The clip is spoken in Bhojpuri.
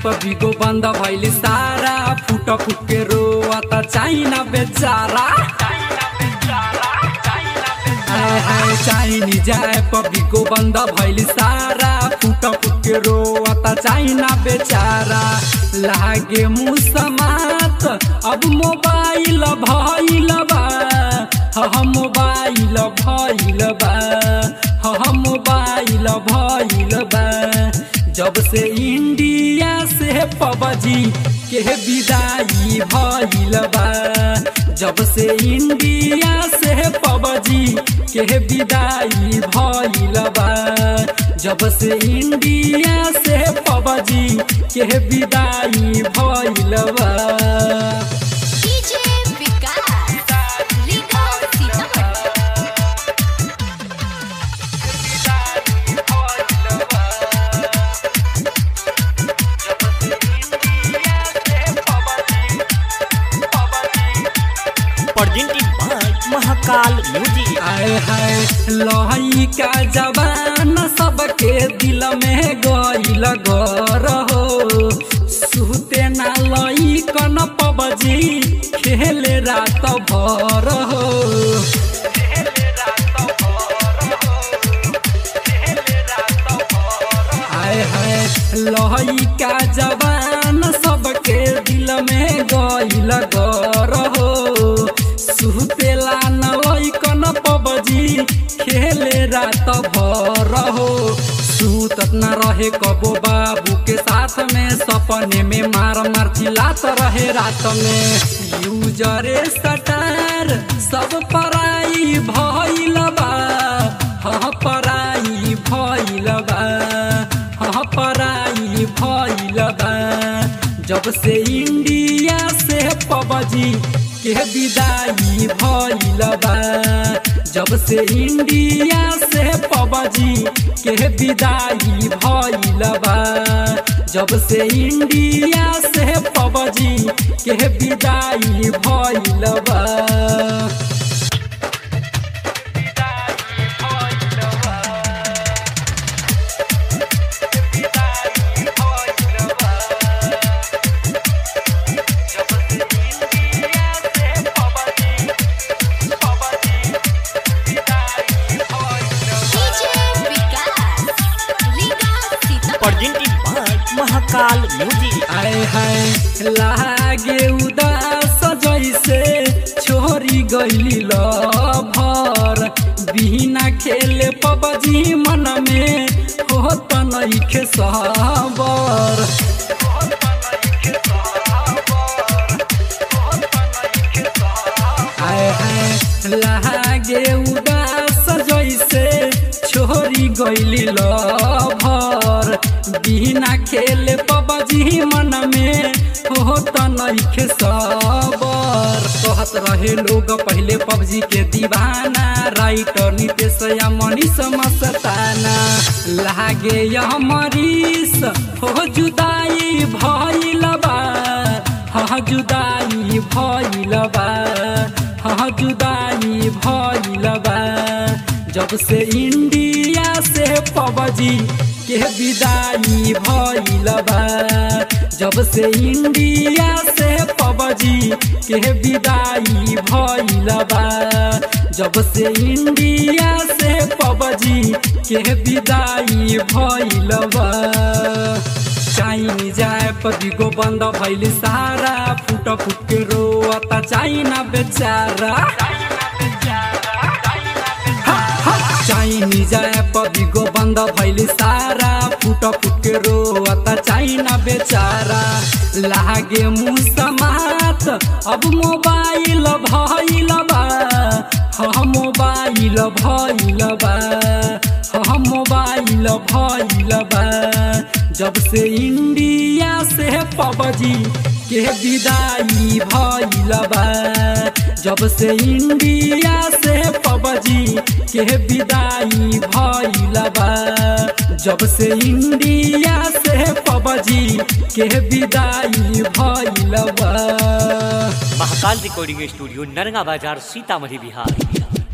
पर बिगो बंद भइल सारा फुट फुट के रोता चाइना बेचारा हाय हाय चाइनीज ऐप बिगो बंद भइल सारा फुट फुट के रोता चाइना बेचारा लागे मुँह समात अब मोबाइल भइल बा ह मोबाइल भइल बा ह मोबाइल भइल बा जब से इंडिया से पबजी के विदाई भइल बा जब से इंडिया से पबजी के विदाई भइल बा जब से इंडिया से पबजी के विदाई भइल बा डीजे विकास लीगा Sitamarhi presented by Mahakal Music. आए हाय लहई का जवान सबके दिल में गईल गर हो सुते ना लई कन पबजी खेले रात भर हो आए हाय लहई का जवान सबके दिल में गईल गर हो सुतेला न लइकन पबजी खेले रात भर हो सूतत न रहे कबो बाबू के साथ में सपने में मार मार चिल्लात रहे रात में यूजरे सटार सब पराई भइल बा हाँ पराई भइल बा हाँ पराई भइल बा जब से इंडिया से पबजी के विदाई भइल बा जब से इंडिया से पबजी के विदाई भइल बा जब से इंडिया से पबजी के विदाई भइल बा डीजे विकास लीगा Sitamarhi Presented by Mahakal Music. आए हाय लागे उदास जैसे छोरी गईली लभर बिना खेले पबजी मन में होत नइखे सबर आए हाय लागे उदास जैसे छोरी गईली लभर बिना खेले पबजी मन में होत नइखे सबर कहत रहे लोग पहले पबजी के दीवाना राइटर नितेश या मनीष मस्ताना लागे यह मरीस हो जुदाई भइल बा हाँ जुदाई भइल बा हाँ जुदाई भइल बा जब से इंडिया से पबजी के विदाई भइल बा जब से इंडिया से पबजी के विदाई भइल बा जब से इंडिया से पबजी के विदाई भइल बा चाइनीज ऐप बिगो बंद भइल सारा फुट फुट के रोता चाइना बेचारा चाइनीज ऐप बिगो बंद भइल सारा फुट फुट के रोता चाइना बेचारा लागे मुँह समात अब मोबाइल भइल बा हाँ मोबाइल भइल बा हाँ मोबाइल भइल बा जब से इंडिया से पबजी के विदाई भइल बा जब से इंडिया से पबजी के विदाई भइल बा जब से इंडिया से पबजी के विदाई भइल बा महाकाल रिकॉर्डिंग स्टूडियो नरगा बाजार सीतामढ़ी बिहार